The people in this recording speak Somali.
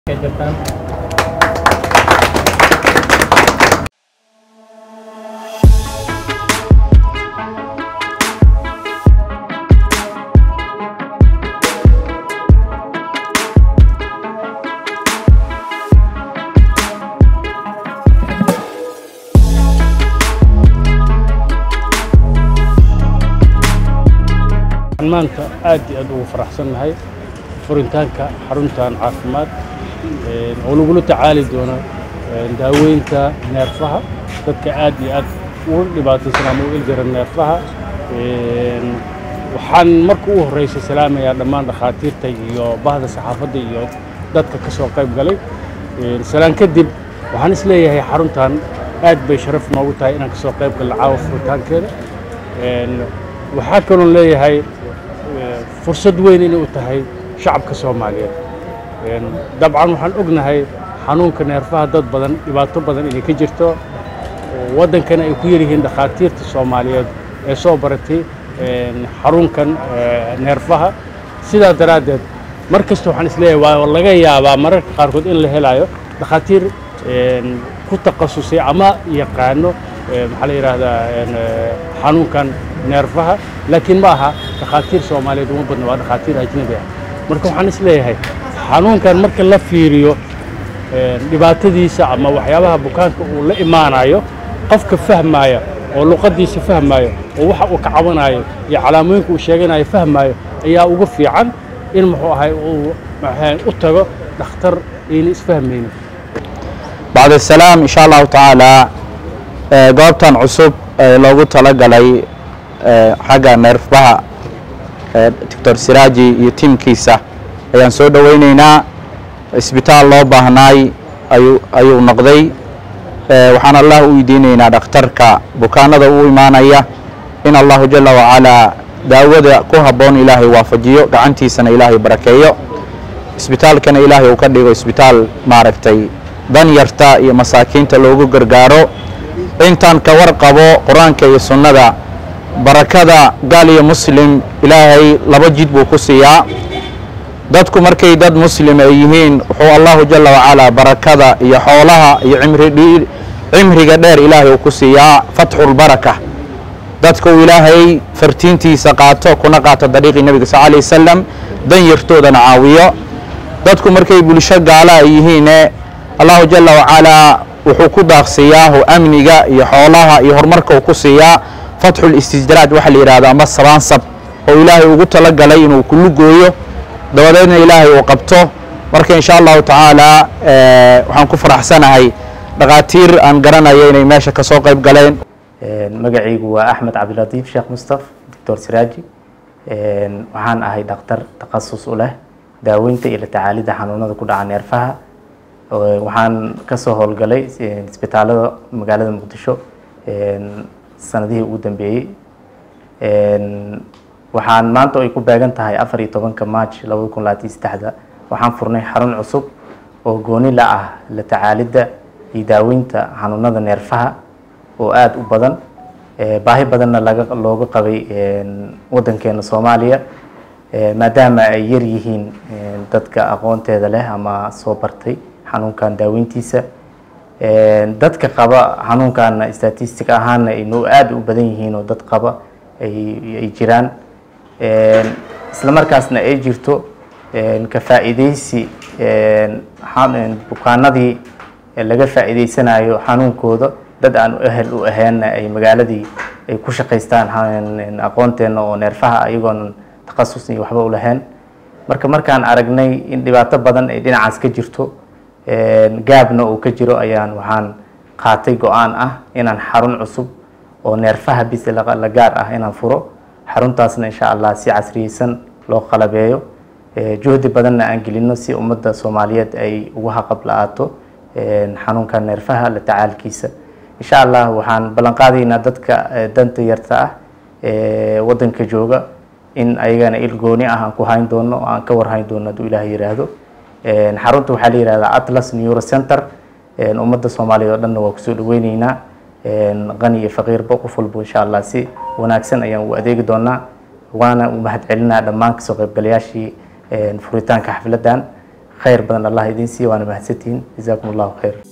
maanta aad iyo aad ugu faraxsannahay furitaanka xaruntan caafimaad oo lagula tacaali doono daaweynta neerfaha dadka aad iyo aad ugu dhibaataysan ama u iljaran neerfaha waxaan marka u horreysa salaamayaa dhammaan dhakhaatiirta iyo bahda saxaafadda iyo dadka ka soo qayb galay salaan kadib waxaan is leeyahay xaruntan aad bay sharaf noogu tahay inaan ka soo qayb galno caawa furitaankeeda waxaa kaloon leeyahay fursad weyn inay u tahay shacabka soomaaliyeed dabcan waxaan ognahay xanuunka neerfaha dad badan dhibaato badan inay ka jirto waddankana ay ku yaryihiin dhakhaatiirta soomaaliyeed ee soo baratay xarunkan neerfaha sidaa daraaddeed mar kasta waxaan isleeyahay waa laga yaabaa mararka qaarkood in la helayo dhakhaatiir ku takhasusay ama yaqaano maxaa la yidhaahdaa xanuunkan neerfaha laakiin ma aha dhakhaatiir soomaaliyeed uma badna waa dhakhaatiir ajnabi ah marka waxaan is leeyahay xanuunkan marka la fiiriyo dhibaatadiisa ama waxyaabaha bukaanka uu la imaanayo qofka fahmaaya oo luqaddiisa fahmaayo oo waxa uu ka cabanayo iyo calaamooyinka uu sheeganayo fahmaayo ayaa ugu fiican in muxuu ahay uu u tago dhakhtar ayna isfahmaynin bacd asalaam insha allahu tacaala goobtan cusub ee loogu talagalay xagga neerfaha doctor siraaji iyo tiimkiisa ayaan soo dhowaynaynaa isbitaal loo baahnaay ayuu noqday waxaan allah u weydiinaynaa dhakhtarka bukaanada u imaanaya in allahu jala wacalaa daawada ku habboon ilaahay waafajiyo gacantiisana ilaahay barakeeyo isbitaalkana ilaahay uu ka dhigo isbitaal maaragtay danyarta iyo masaakiinta loogu gargaaro intaan ka warqabo qur-aanka iyo sunnada barakada gaal iyo muslim ilaahay laba jid buu ku siiyaa dadku markay dad muslim ay yihiin wuxuu allahu jala wacalaa barakada iyo xoolaha iyo cimriga dheer ilaahay uu ku siiyaa fatxulbaraka dadka uu ilaahay fartiintiisa qaato kuna qaato dariiqii nebiga sal alay wasalam dan yartoodana caawiyo dadku markay bulsho gaala ay yihiine allahu jala wacalaa wuxuu ku daaqsiiyaahu amniga iyo xoolaha iyo horumarka uu ku siiyaa fatxul istijraaj waxaa la yidhahdo ama sabaansab oo ilaahay ugu talagalay inuu kulu gooyo dabadeedna ilaahay uu qabto marka insha allahu tacaala waxaan ku faraxsanahay dhakhaatiir aan garanayo inay meesha ka soo qayb galeen magacaygu waa axmed cabdilatiif sheekh mustaf doctor siraaji waxaan ahay dhakhtar takhasus u leh daaweynta iyo la tacaalidda xanuunada ku dhaca neerfaha waxaan kasoo howlgalay isbitaalada magaalada muqdisho sanadihii ugu dambeeyey waxaan maanta ay ku beegan tahay afar iyo tobanka march labada kun labaatan iyo saddexda waxaan furnay xarun cusub oo gooni la ah la tacaalidda iyo daaweynta xanuunada neerfaha oo aada u badan baahi badanna laga looga qabay waddankeena soomaaliya maadaama ay yar yihiin dadka aqoonteeda leh ama soo bartay xanuunkan daaweyntiisa dadka qaba xanuunkaana statistic ahaana ay noo aada u badan yihiin oo dad qaba ay jiraan isla markaasna ay jirto ka faa'iideysi bukaanadii laga faa'iideysanayo xanuunkooda dad aan ehel u ahaynna ay magaaladii ay ku shaqaystaan aqoonteena oo neerfaha ayagoon takhasus iyo waxba u lahayn marka markaan aragnay in dhibaato badan ay dhinacaas ka jirto gaabna uu ka jiro ayaan waxaan qaatay go-aan ah inaan xarun cusub oo neerfaha bis la gaar ah inaan furo xaruntaasna insha allah si casriyeysan loo qalabeeyo juhdi badanna aan gelino si ummadda soomaaliyeed ay ugu haqab la-aato xanuunka neerfaha la tacaalkiisa insha allah waxaan ballan qaadaynaa dadka danta yarta ah waddanka jooga in ayagana il gooni ah aan ku hayn doono aan ka warhayn doono hadduu ilaah yiraahdo xarunta waxaa la yihahdaa atlas neuro center ummadda soomaaliyeed oo dhanna waa kusoo dhaweyneynaa qani iyo faqiirba qof walba insha allah si wanaagsan ayaan u adeegi doonaa waana u mahad celinaa dhammaan kasoo qaybgalayaashii furitaanka xafladan khayr badan allah idiin siiya waana mahadsantihiin jazaakum allahu khayr